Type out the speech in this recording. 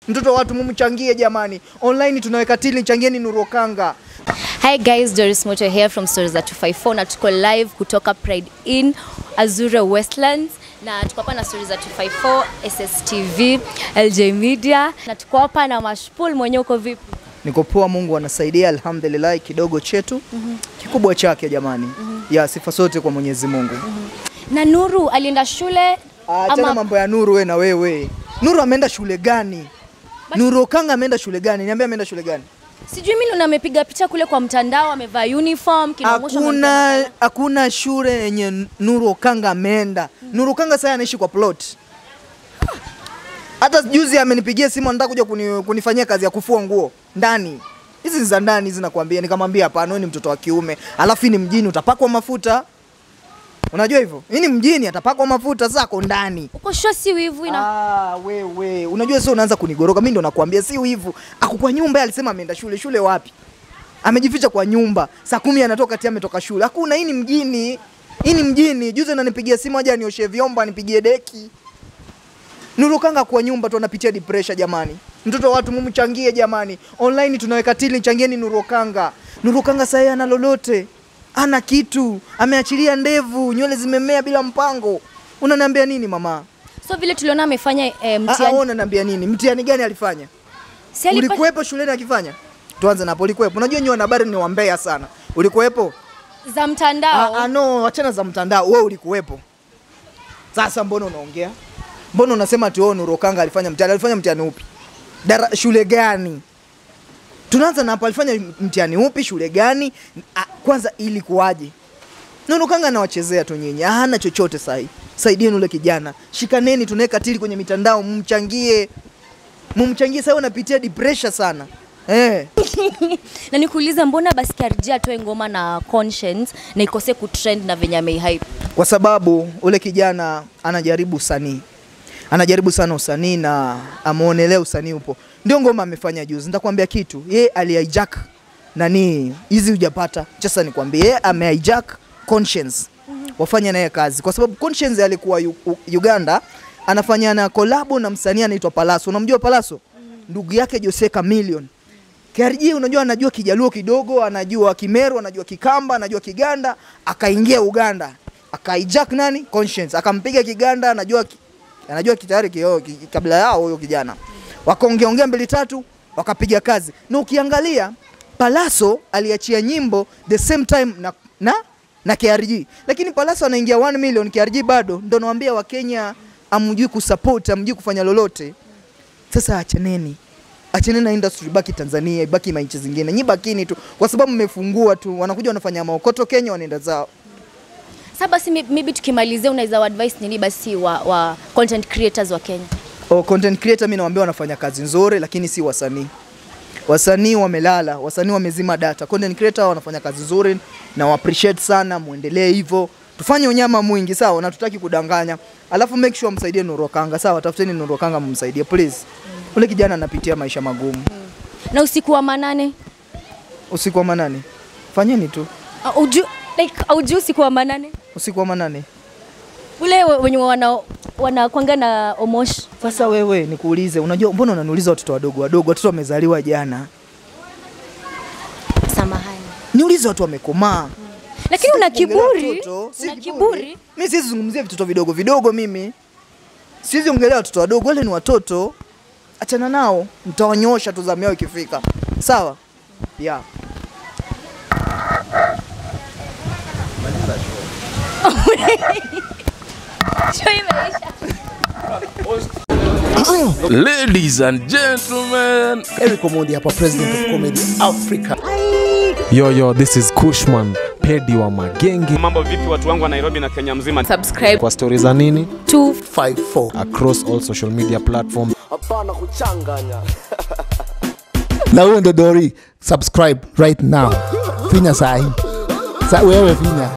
Mtoto wa watu mumchangie jamani. Online tunaweka tili, changieni Nuru Okanga. Hi guys, Doris Moto here from Stories za 254 na tuko live kutoka Pride Inn Azure Westlands na tuko hapa na Stories za 254 SSTV LJ Media na tuko hapa na Mashpool mwenyewe uko vipi? Niko poa, Mungu anasaidia, alhamdulillah. Kidogo chetu kikubwa chake jamani. Ya sifa sote kwa Mwenyezi Mungu. Na Nuru alienda shule Achana mambo ya Nuru we na wewe. Nuru ameenda shule gani? Nuru Okanga ameenda shule gani? Niambia ameenda shule gani? sijui mimi ndo amepiga picha kule kwa mtandao amevaa uniform kinaonyesha Hakuna hakuna shule yenye Nuru Okanga ameenda. Nuru Okanga sasa anaishi kwa plot. Hata juzi amenipigia simu anataka kuja kuni, kunifanyia kazi ya kufua nguo ndani. Hizi ni za ndani hizi nakwambia. Nikamwambia hapana, wewe ni mtoto wa kiume. Alafu hii ni mjini utapakwa mafuta. Unajua hivyo? Hii ni mjini atapakwa mafuta zako ndani. uko sure si wivu ina Ah, wewe. Unajua sio unaanza kunigoroka. Mimi ndo nakwambia si hivyo. Ako kwa nyumba yeye alisema ameenda shule. Shule wapi? Amejificha kwa nyumba. Saa kumi anatoka tia ametoka shule. Hakuna, hii ni mjini. Hii ni mjini. Juzi ananipigia simu aje anioshe vyombo, anipigie deki. Nuru Okanga kwa nyumba tu anapitia depression jamani. Mtoto wa watu mumchangie jamani. Online tunaweka tili, changieni Nuru Okanga. Nuru Okanga sasa ana lolote. Ana kitu. Ameachilia ndevu, nywele zimemea bila mpango. Unaniambia nini mama? so vile tuliona amefanya eh, Ah, ah, mtihani wewe unaniambia nini? Mtihani gani alifanya? si alipa- Ulikuwepo shuleni akifanya? Tuanze na hapo, ulikuwepo. Unajua nyinyi wanahabari ni wambea sana. Ulikuwepo? za Ah, mtandao ah, no, achana za mtandao. Wewe ulikuwepo. Sasa mbona unaongea? Mbona unasema ati wewe Nuru Okanga alifanya mtihani? Alifanya mtihani upi? Dara, shule gani? Tunaanza na hapo, alifanya mtihani upi? Shule gani? Ah, kwanza ilikuwaje? Nuru Okanga anawachezea tu nyinyi, hana chochote sahi. Saidieni ule kijana, shikaneni, tunaweka tili kwenye mitandao, mumchangie, mumchangie. Sasa unapitia depression sana eh. na nikuuliza mbona basi KRG atoe ngoma na conscience na ikose kutrend na venye ameihype kwa sababu ule kijana anajaribu usanii, anajaribu sana usanii na ameonelea usanii upo. Ndio ngoma amefanya juzi. Nitakwambia kitu, ye alihijack nani hizi hujapata. Sasa nikwambie, ye amehijack Conscience wafanya naye kazi, kwa sababu Conscience alikuwa U- U- Uganda anafanya na kolabo na msanii anaitwa Palaso. Unamjua Palaso? Ndugu yake Jose Chameleone. KRG unajua anajua Kijaluo kidogo, anajua Kimeru, anajua Kikamba, anajua Kiganda, akaingia Uganda. Akahijack nani? Conscience. Akampiga Kiganda, anajua ki- anajua kitayari kio ki- kabla yao huyo kijana. Wakaongeongea mbili tatu, wakapiga kazi. Na ukiangalia Palaso aliachia nyimbo the same time na na na KRG. Lakini Palaso anaingia 1 million, KRG bado. Ndio nawaambia Wakenya amjui kusupport, amjui kufanya lolote. Sasa achaneni achaneni na industry, baki Tanzania, ibaki manchi zingine, nyi bakini tu, kwa sababu mmefungua tu, wanakuja wanafanya maokoto Kenya, wanaenda zao. sasa basi may- maybe tukimalizia unaweza advice nini basi wa, wa content creators wa Kenya Oh, content creator mimi nawaambia wanafanya kazi nzuri, lakini si wasanii. Wasanii wamelala, wasanii wamezima data. Content creator wanafanya kazi nzuri na wa appreciate sana, muendelee hivyo. Tufanye unyama mwingi sawa, na tutaki kudanganya. Alafu make sure msaidie Nuru Okanga sawa, tafuteni Nuru Okanga mumsaidie please. Ule kijana anapitia maisha magumu. na usiku wa manane Usiku wa manane. Fanyeni tu. uh, uju, like auju usiku wa manane Usiku wa manane. ule we- wenye wana wanakwanga na omosh Sasa wewe nikuulize, unajua mbona unaniuliza watoto wadogo wadogo? Watoto wamezaliwa jana. samahani Niulize watu wamekomaa. lakini una Sitaki kuongelea kiburi watoto, si una kiburi Mimi siwezi zungumzia vitoto vidogo vidogo mimi. Siwezi ongelea watoto wadogo, wale ni watoto. Achana nao, mtawanyosha tu zamu yao ikifika. Sawa? Yeah. Show imeisha Ladies and gentlemen, Eric Omondi hapa, president of comedy Africa. Yo, yo, this is Kushman, pedi wa magenge. Mambo vipi watu wangu wa Nairobi na Kenya mzima? subscribe Kwa stori za nini? to 54 Across all social media platforms. na huyo ndo Dori, subscribe right now, finya sahi sa wewe finya